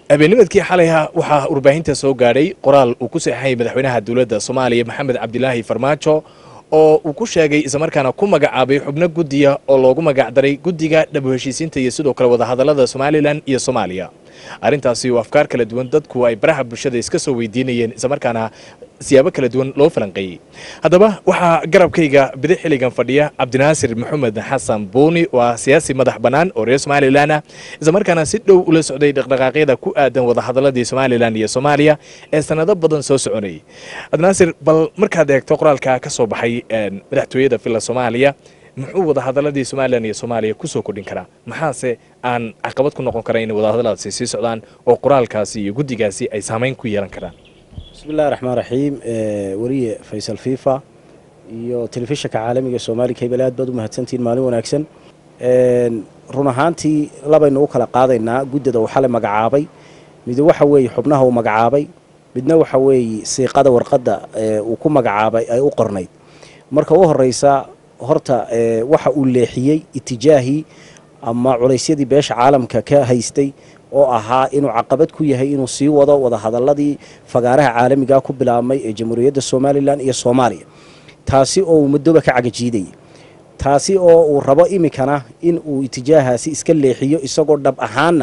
habeennimadkii xalayha waxaa warbaahinta soo gaadhay qoraal uu ku saxeexayay madaxweynaha dowladda soomaaliya maxamed cabdilaahi farmaajo oo uu ku sheegay islamarkaana ku magacaabay xubno guddiya oo loogu magacdaray guddiga dhabu heshiisiinta iyo sidoo kale wadahadallada somalilan iyo soomaaliya arrintaasi oo afkaar kala duwan dadku ay baraha bulshada iska soo weydiinayeen islamarkaana siyaabo kala duwan loo falanqeeyey haddaba waxaa garabkayga bidix xilligan fadhiya cabdinaasir maxamed xasan buuni waa siyaasi madax bannaan oo reer somalilan ah islamarkaana si dhow ula socday dhaqdhaqaaqyada ku aadan wadahadaladii somalilan iyo soomaaliya ee sanado badan soo soconayay cabdinaasir bal markaad eegto qoraalka ka soo baxay madaxtooyada villa soomaaliya muxuu wadahadaladii somalilan iyo soomaaliya kusoo kordhin karaa maxaase aan caqabad ku noqon kara in wadahadaladaasi sii socdaan oo qoraalkaasi iyo guddigaasi ay saamayn ku yeelan karaan bismillahi raxmaan raxiim weriye faysal fifa iyo telefishinka caalamiga soomaali kabel aad baad u mahadsantihiin maalin wanaagsan run ahaantii labaynu u kala qaadaynaa guddida uu xalay magacaabay mid waxa weeye xubnaha uu magacaabay midna waxa weeye siiqada warqadda uu ku magacaabay ay u qornayd marka u horeysa horta waxa uu leexiyey itijaahii ama culaysyadii beesha caalamka ka haystay oo ahaa inuu caqabad ku yahay inuu sii wado wadahadaladii fagaaraha caalamiga ku bilaabmay ee jamhuuriyadda somalilan iyo soomaaliya taasi oo uu muddoba ka cagajiidayay taasi oo uu rabo iminkana in uu itijaahaasi iska leexiyo isagoo dhab ahaanna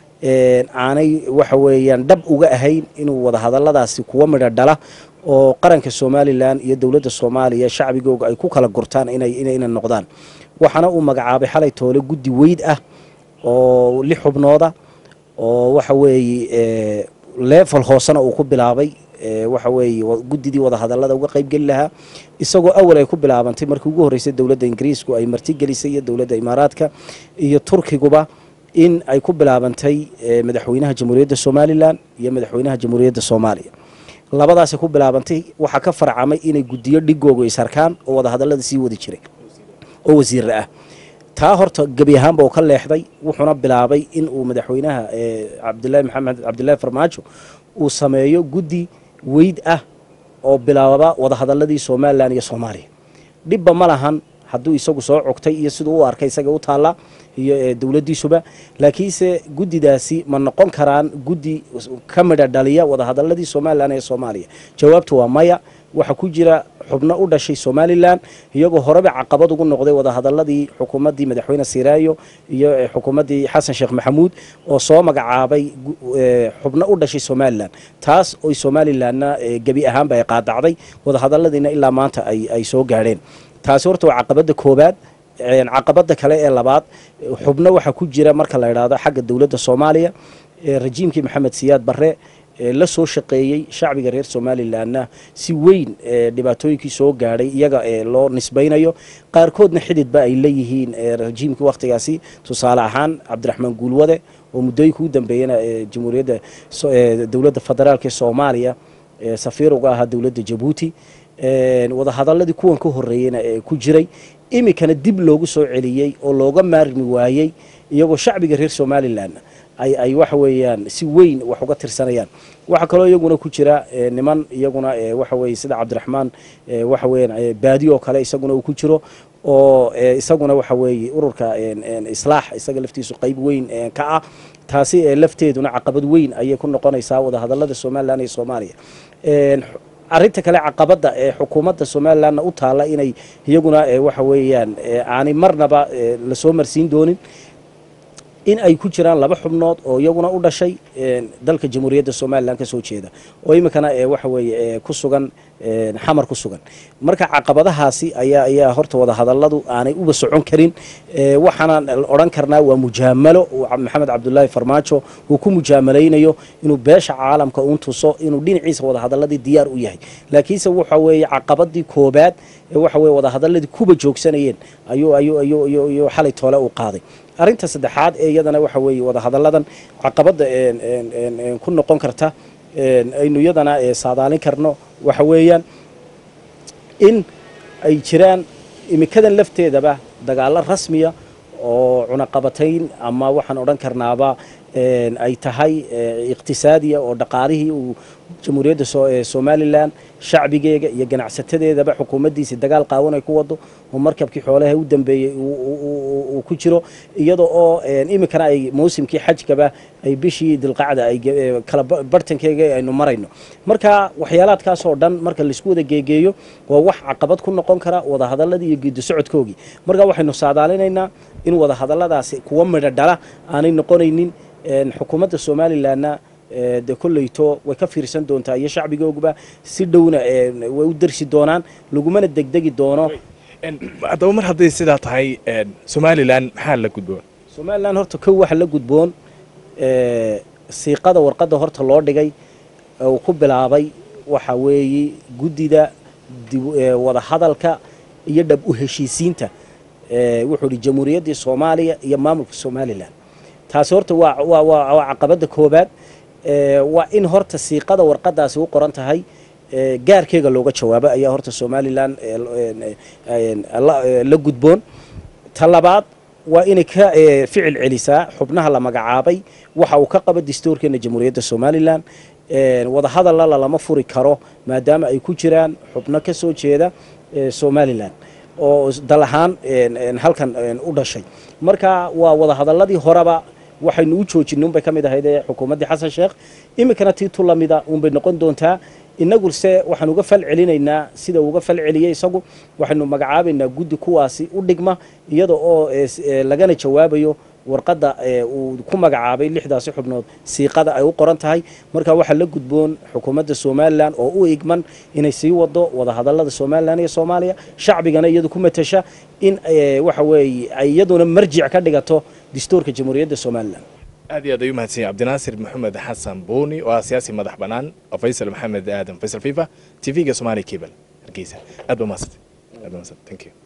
aanay waxa weeyaan dhab uga ahayn inuu wadahadaladaasi kuwa midho dhala oo qaranka somalilan iyo dowladda soomaaliya shacbigooga ay ku kala gurtaan inay noqdaan waxaana uu magacaabay xalay toole guddi weyd ah oo lix xubnooda oo waxa weeye leefal hoosena uu ku bilaabay waxa weeye guddidii wadahadalada uga qaybgeli lahaa isagoo awal ay ku bilaabantay markii ugu horreysay dowladda ingiriisku ay martigelisay iyo dowladda imaaraadka iyo turkiguba in ay ku bilaabantay madaxweynaha jamhuuriyadda somalilan iyo madaxweynaha jamhuuriyadda soomaaliya labadaasay ku bilaabantay waxaa ka farcamay inay guddiyo dhigoogu isarkaan oo wadahadalada sii wadi jiray oo wasiirra ah taa horta gebi ahaanba uu ka leexday wuxuuna bilaabay in uu madaxweynaha cabdilahi maxamed cabdillahi farmaajo uu sameeyo guddi weyd ah oo bilaaba wadahadaladii somalilan iyo soomaaliya dhibba ma lahan hadduu isagu soo cogtay iyo siduu u arkay isaga u taallaa iyo dowladdiisuba laakiinse guddidaasi ma noqon karaan guddi ka midha dhaliya wadahadaladii somalilan ee soomaaliya jawaabtu waa maya waxaa ku jira xubno u dhashay somalilan iyagoo horeba caqabad ugu noqday wadahadaladii xukuumaddii madaxweyne siraayo iyo xukuumaddii xasan sheekh maxamuud oo soo magacaabay xubno u dhashay somalilan taas oy somalilanna gebi ahaanba ay qaadacday wadahadaladiina ilaa maanta ay soo gaadheen taasi horta waa caqabadda koobaad caqabada kale ee labaad xubno waxaa ku jira marka la idhaahdo xagga dowladda soomaaliya rajiimkii maxamed siyaad barre la soo shaqeeyey shacbiga reer somalilanna si weyn dhibaatooyinkii soo gaadhay iyaga loo nisbaynayo qaarkoodna xididba ay leeyihiin rajiimkii wakhtigaasi tusaale ahaan cabdiraxmaan guulwade oo muddooyinka u dambeeyana jamhuuriyadda dowladda federaalk ee soomaaliya safiir uga ahaa dowladda jabuuti wadahadaladii kuwan ka horeeyeyna ku jiray iminkana dib loogu soo celiyey oo looga maarmi waayey iyagoo shacbiga reer somalilan ay waxa weeyaan si weyn wax uga tirsanayaan waxaa kaloo iyaguna ku jira niman iyaguna waxa weye sida cabdiraxmaan waxa weeyaan baadi oo kale isaguna uu ku jiro oo isaguna waxa weeye ururka islaax isaga laftiisu qayb weyn ka ah taasi lafteeduna caqabad weyn ayay ku noqonaysaa wadahadalada somalilan iyo soomaaliya arinta kale caqabada ee xukuumadda somalilanna u taalla inay iyaguna waxa weeyaan aanay marnaba lasoo marsiin doonin in ay ku jiraan laba xubnood oo iyaguna u dhashay dalka jamhuuriyadda somalilan kasoo jeeda oo iminkana waxa weeye ku sugan xamar ku sugan marka caqabadahaasi ayaa ayaa horta wadahadaladu aanay uba socon karin waxaana odhan karnaa waa mujaamalo maxamed cabdulaahi farmaajo uu ku mujaamaleynayo inuu beesha caalamka uun tuso inuu dhinaciisa wadahadaladii diyaar u yahay laakiinse waxa weeye caqabadii koobaad ee waxa weye wadahadaladii kuba joogsanayeen ayuu ayuu ayuu ayuu xalay toole u qaaday arrinta saddexaad ee iyadana waxa weeye wadahadalladan caqabadda ku noqon karta aynu iyadana saadaalin karno waxa weeyaan in ay jiraan imikadan lafteedaba dagaallo rasmiya oo cunaqabatayn ama waxaan odhan karnaaba ay tahay iqtisaadiya oo dhaqaalihii uu jamhuuriyadda somalilan shacbigeega iyo ganacsatadeedaba xukuumaddiisii dagaal qaawan ay ku wado oo markabkii xoolaha u dambeeyey uu ku jiro iyada oo iminkana ay mawsimkii xajkaba ay bishii dilqacda ay kala bartankeega aynu marayno marka waxyaalaadkaas oo dhan marka laisku wada geegeeyo waa wax caqabad ku noqon kara wadahadaladii iyo geedi socodkoogii marka waxaynu saadaalinaynaa in wadahadaladaasi kuwa midho dhala aanay noqonaynin xukuumadda somalilanna de kolleyto way ka fiirsan doontaa iyo shacbigooguba si dhowna way u darsi doonaan lagumana degdegi doono haddaba mar hadday sidaa tahay somalilan maxaa la gudboon somalilan horta kow waxa la gudboon siiqada warqadda horta loo dhigay uu ku bilaabay waxa weeye guddida wadahadalka iyo dhab u heshiisiinta wuxuu ihi jamhuuriyaddii soomaaliya iyo maamulka somalilan taasi horta waa waa waa caqabadda koobaad waa in horta siiqada warqadaasi u qoran tahay gaarkeega looga jawaabo ayaa horta somalilan la gudboon ta labaad waa inay ka ficil celisaa xubnaha la magacaabay waxa uu ka qaba dastuurkeena jamhuuriyadda somalilan wadahadalla lama furi karo maadaama ay ku jiraan xubno ka soo jeeda somalilan oo dal ahaan halkan u dhashay marka waa wadahadaladii horeba waxaynu u joojinay unbay ka mid ahayd ee xukuumaddii xasan sheekh iminkana tii tu lamida unbay noqon doontaa inaguse waxaan uga fal celinaynaa sida uga fal celiyey isagu waxaynu magacaabaynaa guddi kuwaasi u dhigma iyada oo lagana jawaabayo warqadda uu ku magacaabay lixdaasi xubnood siiqada ay u qoran tahay marka waxaa la gudboon xukuumadda somalilan oo u igman inay sii wado wadahadalada somalilan iyo soomaaliya shacbigana iyadu ku matasha in waxa weeye ay iyaduna marjic ka dhigato dastuurka jamhuuriyadda somalilan aad iyo aad ayuu mahadsan yahay cabdinaasir maxamed xasan buuni oo ah siyaasi madax bannaan oo faysal maxamed aadan faysal fifa t v-ga somaali cable hargeysa aad ba mahadsantay aad ba mahadsantay thank you